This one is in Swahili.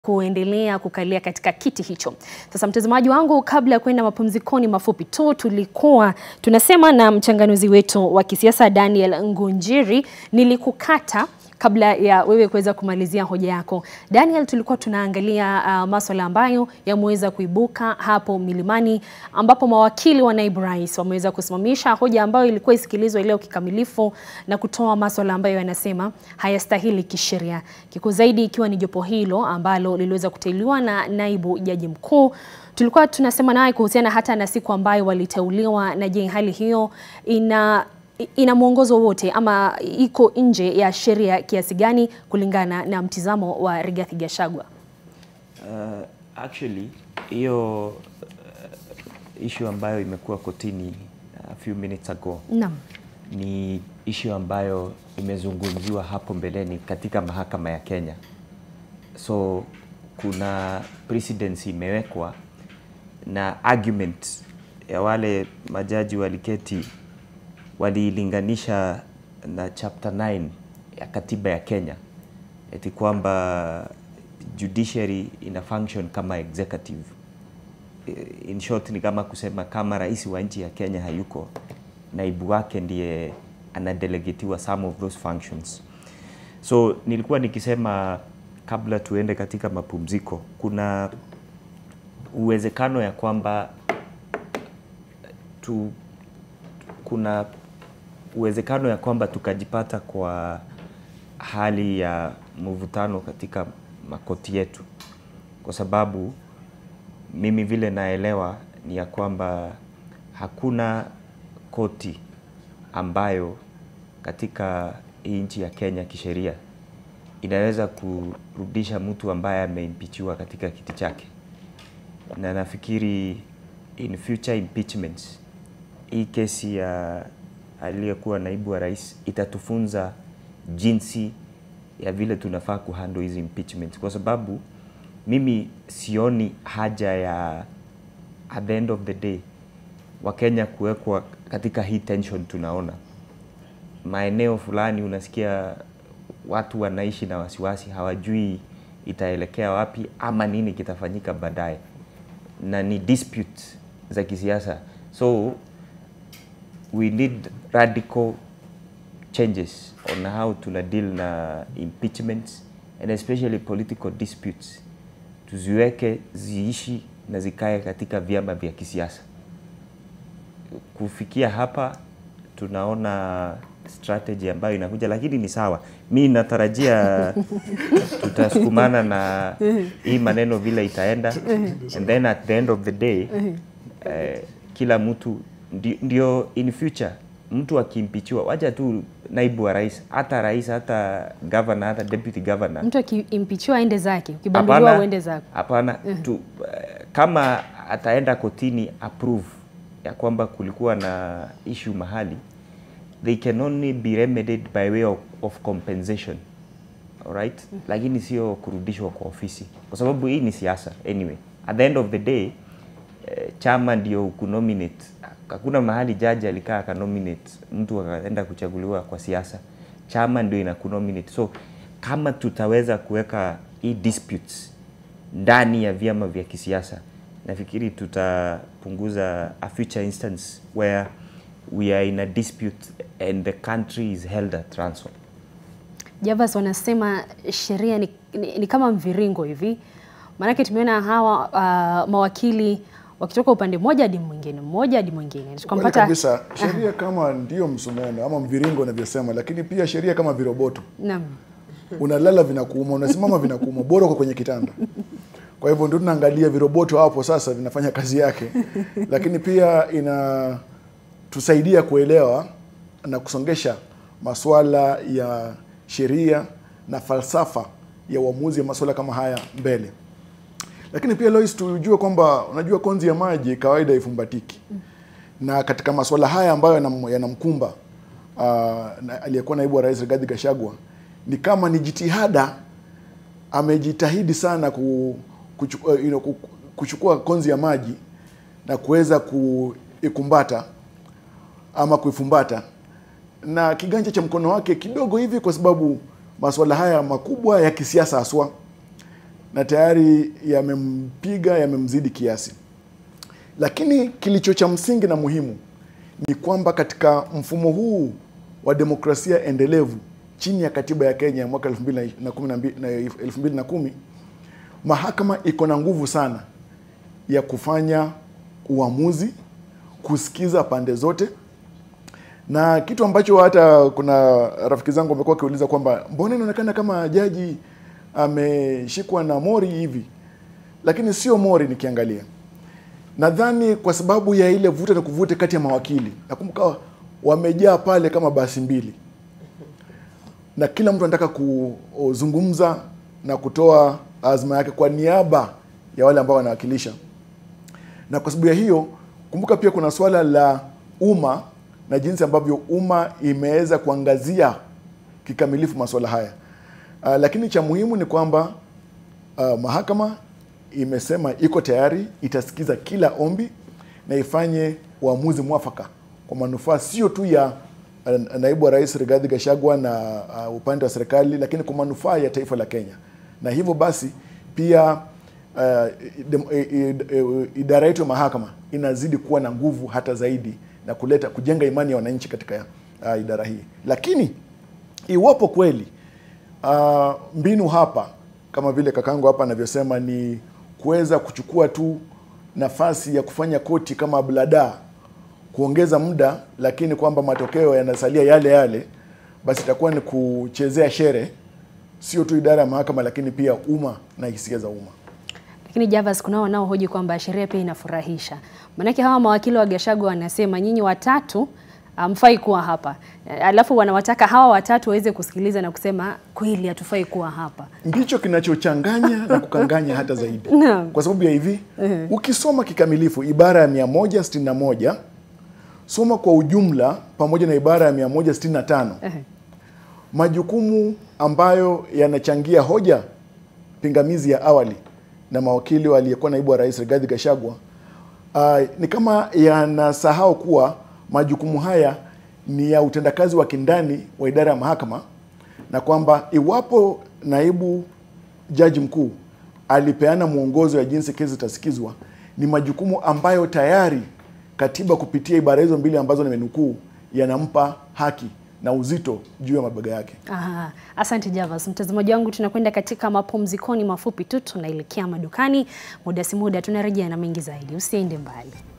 kuendelea kukalia katika kiti hicho. Sasa mtazamaji wangu, kabla ya kwenda mapumzikoni mafupi tu, tulikuwa tunasema na mchanganuzi wetu wa kisiasa Daniel Ngunjiri, nilikukata kabla ya wewe kuweza kumalizia hoja yako. Daniel, tulikuwa tunaangalia uh, maswala ambayo yameweza kuibuka hapo Milimani ambapo mawakili wa naibu rais wameweza kusimamisha hoja ambayo ilikuwa isikilizwe leo kikamilifu na kutoa maswala ambayo yanasema hayastahili kisheria. Kikuu zaidi ikiwa ni jopo hilo ambalo liliweza kuteuliwa na naibu jaji mkuu. Tulikuwa tunasema naye kuhusiana hata na siku ambayo waliteuliwa, na je, hali hiyo ina ina mwongozo wote ama iko nje ya sheria kiasi gani kulingana na mtizamo wa Rigathi Gachagua? Uh, actually hiyo uh, issue ambayo imekuwa kotini a few minutes ago Naam. ni issue ambayo imezungumziwa hapo mbeleni katika mahakama ya Kenya. So kuna precedence imewekwa na argument ya wale majaji waliketi waliilinganisha na chapter 9 ya katiba ya Kenya eti kwamba judiciary ina function kama executive. In short ni kama kusema kama rais wa nchi ya Kenya hayuko, naibu wake ndiye anadelegetiwa some of those functions. So nilikuwa nikisema kabla tuende katika mapumziko, kuna uwezekano ya kwamba tu, kuna uwezekano ya kwamba tukajipata kwa hali ya mvutano katika makoti yetu, kwa sababu mimi vile naelewa ni ya kwamba hakuna koti ambayo katika hii nchi ya Kenya kisheria inaweza kurudisha mtu ambaye ameimpichiwa katika kiti chake, na nafikiri in future impeachments hii kesi ya aliyekuwa naibu wa rais itatufunza jinsi ya vile tunafaa kuhandle hizi impeachment, kwa sababu mimi sioni haja ya at the end of the day Wakenya kuwekwa katika hii tension. Tunaona maeneo fulani, unasikia watu wanaishi na wasiwasi, hawajui itaelekea wapi ama nini kitafanyika baadaye, na ni dispute za kisiasa so we need radical changes on how to deal na impeachments and especially political disputes, tuziweke ziishi na zikae katika vyama vya kisiasa. Kufikia hapa tunaona strategy ambayo inakuja, lakini ni sawa. Mi natarajia tutasukumana na hii maneno vile itaenda, and then at the end of the day eh, kila mtu ndio in future mtu akimpichiwa, wacha tu naibu wa rais, hata rais, hata governor, hata deputy governor, Mtu akimpichiwa aende zake, ukibanduliwa uende zako. Hapana, tu kama ataenda kotini approve ya kwamba kulikuwa na issue mahali, they can only be remedied by way of, of compensation alright, lakini sio kurudishwa kwa ofisi, kwa sababu hii ni siasa anyway. At the end of the day eh, chama ndio kunominate. Hakuna mahali jaji alikaa akanominate mtu akaenda kuchaguliwa kwa siasa, chama ndio ina kunominate. So kama tutaweza kuweka hii disputes ndani ya vyama vya kisiasa, nafikiri tutapunguza a future instance where we are in a dispute and the country is held at ransom. Javas wanasema sheria ni, ni, ni kama mviringo hivi, maanake tumeona hawa uh, mawakili wakitoka upande mmoja hadi mwingine, mmoja hadi mwingine, Kweli tukampata kabisa, sheria kama ndio msumeno ama mviringo unavyosema, lakini pia sheria kama viroboto, naam, unalala vinakuuma, unasimama vinakuuma, bora uko kwenye kitanda. Kwa hivyo ndio tunaangalia viroboto hapo sasa vinafanya kazi yake, lakini pia inatusaidia kuelewa na kusongesha masuala ya sheria na falsafa ya uamuzi wa masuala kama haya mbele. Lakini pia Lois, tujue kwamba unajua konzi ya maji kawaida ifumbatiki na katika masuala haya ambayo yanam- yanamkumba uh, na, aliyekuwa naibu wa rais Rigathi Gachagua ni kama ni jitihada, amejitahidi sana ku, kuchu, uh, you know, ku- kuchukua konzi ya maji na kuweza kuikumbata ama kuifumbata na kiganja cha mkono wake kidogo hivi, kwa sababu masuala haya makubwa ya kisiasa haswa na tayari yamempiga, yamemzidi kiasi. Lakini kilicho cha msingi na muhimu ni kwamba katika mfumo huu wa demokrasia endelevu chini ya katiba ya Kenya ya mwaka 2012 na 2010 mahakama iko na nguvu sana ya kufanya uamuzi, kusikiza pande zote, na kitu ambacho hata kuna rafiki zangu wamekuwa wakiuliza kwamba mbona inaonekana kama jaji ameshikwa na mori hivi, lakini sio mori nikiangalia nadhani kwa sababu ya ile vuta na kuvute kati ya mawakili. Nakumbuka wamejaa pale kama basi mbili, na kila mtu anataka kuzungumza na kutoa azma yake kwa niaba ya wale ambao wanawakilisha. Na kwa sababu ya hiyo, kumbuka pia kuna swala la umma na jinsi ambavyo umma imeweza kuangazia kikamilifu masuala haya. Uh, lakini cha muhimu ni kwamba uh, mahakama imesema iko tayari, itasikiza kila ombi na ifanye uamuzi mwafaka kwa manufaa sio tu ya uh, naibu wa rais Rigathi Gachagua na uh, upande wa serikali, lakini kwa manufaa ya taifa la Kenya. Na hivyo basi pia uh, dem- i- i- i- idara yetu ya mahakama inazidi kuwa na nguvu hata zaidi na kuleta kujenga imani ya wananchi katika uh, idara hii, lakini iwapo kweli uh, mbinu hapa kama vile kakangu hapa anavyosema ni kuweza kuchukua tu nafasi ya kufanya koti kama blada kuongeza muda, lakini kwamba matokeo yanasalia yale yale, basi itakuwa ni kuchezea shere, sio tu idara ya mahakama, lakini pia umma na hisia za umma. Lakini Javas, kunao wanaohoji kwamba sheria pia inafurahisha. Maanake hawa mawakili wa Gachagua wanasema nyinyi watatu hamfai kuwa hapa, alafu wanawataka hawa watatu waweze kusikiliza na kusema kweli hatufai kuwa hapa. ndicho kinachochanganya na kukanganya hata zaidi Naam. kwa sababu ya hivi ukisoma kikamilifu ibara ya 161 soma kwa ujumla pamoja na ibara ya 165 Ehe. majukumu ambayo yanachangia hoja pingamizi ya awali na mawakili waliyekuwa naibu wa rais Rigathi Gachagua uh, ni kama yanasahau kuwa majukumu haya ni ya utendakazi wa kindani wa idara ya mahakama na kwamba iwapo naibu jaji mkuu alipeana mwongozo ya jinsi kesi zitasikizwa, ni majukumu ambayo tayari katiba kupitia ibara hizo mbili ambazo nimenukuu yanampa haki na uzito juu ya mabega yake. Aha, asante Javas. Mtazamaji wangu, tunakwenda katika mapumzikoni mafupi tu, tunaelekea madukani. Muda si muda tunarejea na mengi zaidi, usiende mbali.